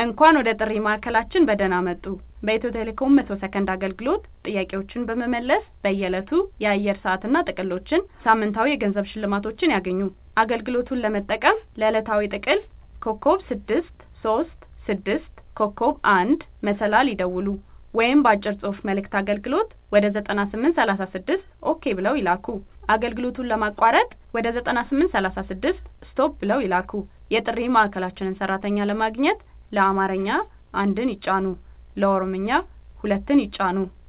እንኳን ወደ ጥሪ ማዕከላችን በደህና መጡ! በኢትዮ ቴሌኮም 100 ሰከንድ አገልግሎት ጥያቄዎችን በመመለስ በየዕለቱ የአየር ሰዓትና ጥቅሎችን፣ ሳምንታዊ የገንዘብ ሽልማቶችን ያግኙ! አገልግሎቱን ለመጠቀም ለዕለታዊ ጥቅል *336 *1 መሰላል ይደውሉ ወይም በአጭር ጽሑፍ መልዕክት አገልግሎት ወደ 9836 ኦኬ ብለው ይላኩ። አገልግሎቱን ለማቋረጥ ወደ 9836 ስቶፕ ብለው ይላኩ። የጥሪ ማዕከላችንን ሰራተኛ ለማግኘት ለአማርኛ 1ን ይጫኑ ለኦሮምኛ 2ን ይጫኑ